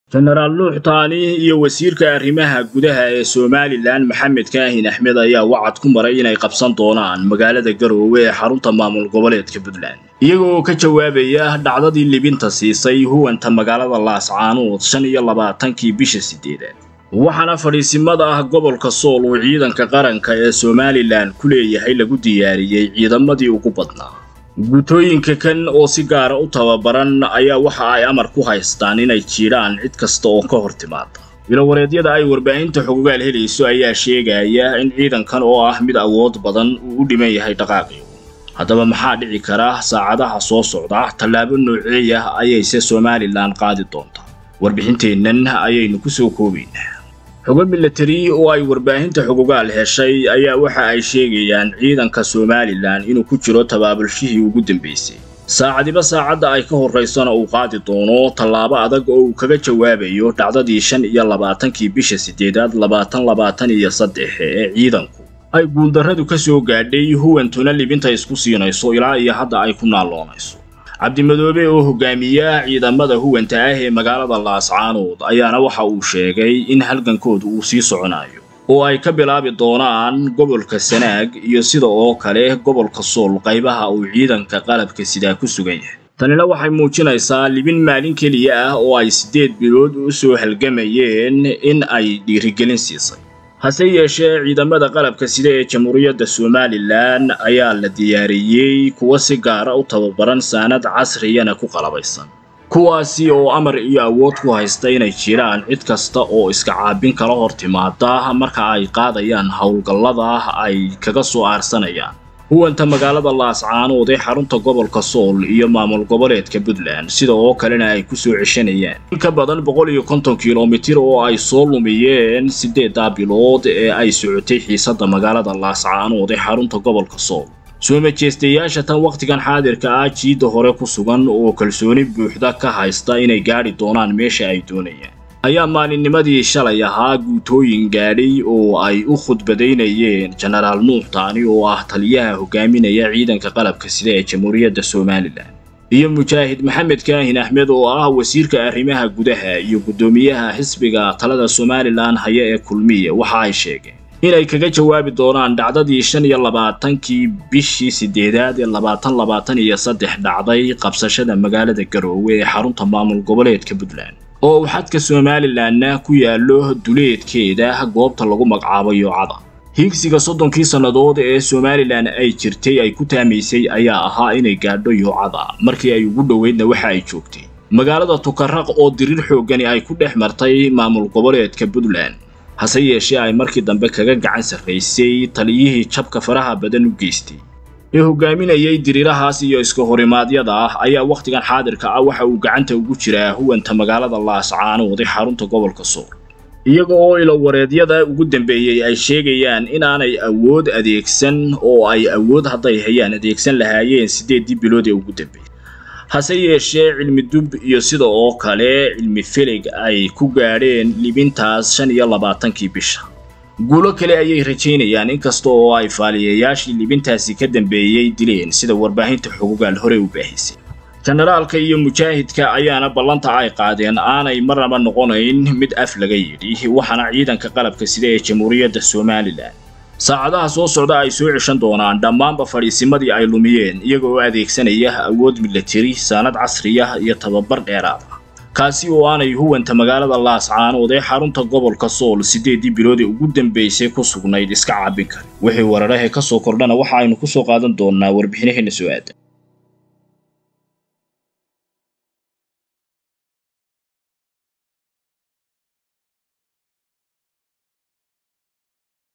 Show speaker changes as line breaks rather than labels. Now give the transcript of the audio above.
jenaraal nuux taani iyo wasiirka arrimaha gudaha ee somalilan maxamed kaahin axmed ayaa wacad ku maray inay qabsan doonaan magaalada garoowe ee xarunta maamul goboleedka puntland iyagoo ka jawaabaya dhacdadii libinta siisay huwanta magaalada laascaanood shan iyo labaatankii bisha sideedaad waxaana fadhiisimada ah gobolka sool uu ciidanka qaranka ee somalilan ku leeyahay lagu diyaariyey ciidamadii ugu badnaa guutooyinka kan oo si gaara u tababaran ayaa waxa ay amar ku haystaan inay jiidhaan cid kasta oo ka hor timaada ilowareedyada ay warbaahinta xogogaal helayso ayaa sheegaya in ciidankan oo ah mid awood badan uu u dhiman yahay dhaqaaqii haddaba maxaa dhici kara saacadaha soo socda tallaabo nooceeyah ayayse somalilan qaadi doontaa warbixinteennan ayaynu ku soo koobaynaa xogo milatari oo ay warbaahinta xogogaal heshay ayaa waxa ay sheegayaan ciidanka somalilan inuu ku jiro tabaabulshihii ugu dambaysay saacadiba saacadda ay ka horraysana uu qaadi doono tallaabo adag oo uu kaga jawaabayo dhacdadii shan iyo labaatankii bisha siddeedaad labaatan labaatan iyo saddex ee ciidanku ay guuldarradu ka soo gaadhay huwantuna libinta isku siinayso ilaa iyo hadda ay ku naalloonayso cabdimadoobe oo hogaamiya ciidamada huwanta ah ee magaalada laascaanood ayaana waxa uu sheegay in halgankooda uu sii soconayo oo ay ka bilaabi doonaan gobolka sanaag iyo sida oo kale gobolka sool qaybaha uu ciidanka qalabka sidaa ku sugan yahay tanina waxay muujinaysaa libin maalin keliya ah oo ay siddeed bilood u soo halgamayeen in ay dhiirigelin siisay hase yeeshee ciidamada qalabka sida ee jamhuuriyadda somalilan ayaa la diyaariyey kuwa si gaara u tababaran saanad casriyana ku qalabaysan kuwaasi oo amar iyo awood ku haysta inay jiraan cid kasta oo iska caabin kala hor timaada marka ay qaadayaan howlgallada ay kaga soo aarsanayaan huwanta magaalada laascaanood ee xarunta gobolka sool iyo maamul goboleedka puntland sida oo kalena ay ku soo ceshanayaan in ka badan boqol iyo konton kilomitir oo ay soo lumiyeen siddeeddaa bilood ee ay socotay xiisadda magaalada laascaanood ee xarunta gobolka sool soo majeestayaasha tan wakhtigan xaadirka ah jiidda hore ku sugan oo kalsooni buuxda ka haysta inay gaadhi doonaan meesha ay doonayaan ayaa maalinnimadii shalay ahaa guutooyin gaadhay oo ay u khudbadaynayeen jenaraal nuux taani oo ah taliyaha hogaaminaya ciidanka qalabka sida ee jamhuuriyadda somalilan iyo mujaahid maxamed kaahin axmed oo ah wasiirka arrimaha gudaha iyo guddoomiyaha xisbiga talada somalilan haya ee kulmiya waxa ay sheegeen inay kaga jawaabi doonaan dhacdadii shan iyo labaatankii bishii sideedaad ee labaatan labaatan iyo saddex dhacday qabsashada magaalada garoowe ee xarunta maamul goboleedka puntland oo uu xadka somalilanna ku yaallo duleedkeeda goobta lagu magacaabo yoocada hiigsiga soddonkii sannadood ee somalilan ay jirtay ay ku taamaysay ayaa ahaa inay gaadho yoocada markii ay ugu dhoweydna waxa ay joogtay magaalada tukaraq oo dirir xooggani ay ku dhex martay maamul goboleedka puntland hase yeeshee ay markii dambe kaga gacan sarraysay taliyihii jabka faraha badan u geystay ee hogaaminayay diriirahaas iyo iska horimaadyada ah ayaa wakhtigan xaadirka ah waxa uu gacanta ugu jiraa huwanta magaalada laascaanood ee xarunta gobolka sool iyaga oo ilowareedyada ugu dambeeyey ay sheegayaan inaanay awood adeegsan oo ay awood hadday hayaan adeegsan lahaayeen siddeeddii bilood ee ugu dambeeyey hase yeeshee cilmi dub iyo sida oo kale cilmi filig ay ku gaadheen libintaas shan iyo labaatankii bisha guulo kale ayay rajaynayaan inkasta oo ay faaliyayaashii libintaasi ka dambeeyey dileen sida warbaahinta xogogaal hore u baahisay jenaraalka iyo mujaahidka ayaana ballanta ay qaadeen aanay marnaba noqonayn mid af laga yidhi waxaana ciidanka qalabka sida ee jamhuuriyadda somalilan saacadaha soo socda ay soo ceshan doonaan dhammaanba fadhiisimadii ay lumiyeen iyaga oo adeegsanaya awood milatari saanad casriyah iyo tababar dheeraad ah kaasi oo aanay huwanta magaalada laascaanood ee xarunta gobolka sool siddeeddii bilood ee ugu dambaysay ku sugnayd iska caabin karin wixii wararahe ka soo kordhana waxa aynu ku soo qaadan doonnaa warbixinaheena soo aadan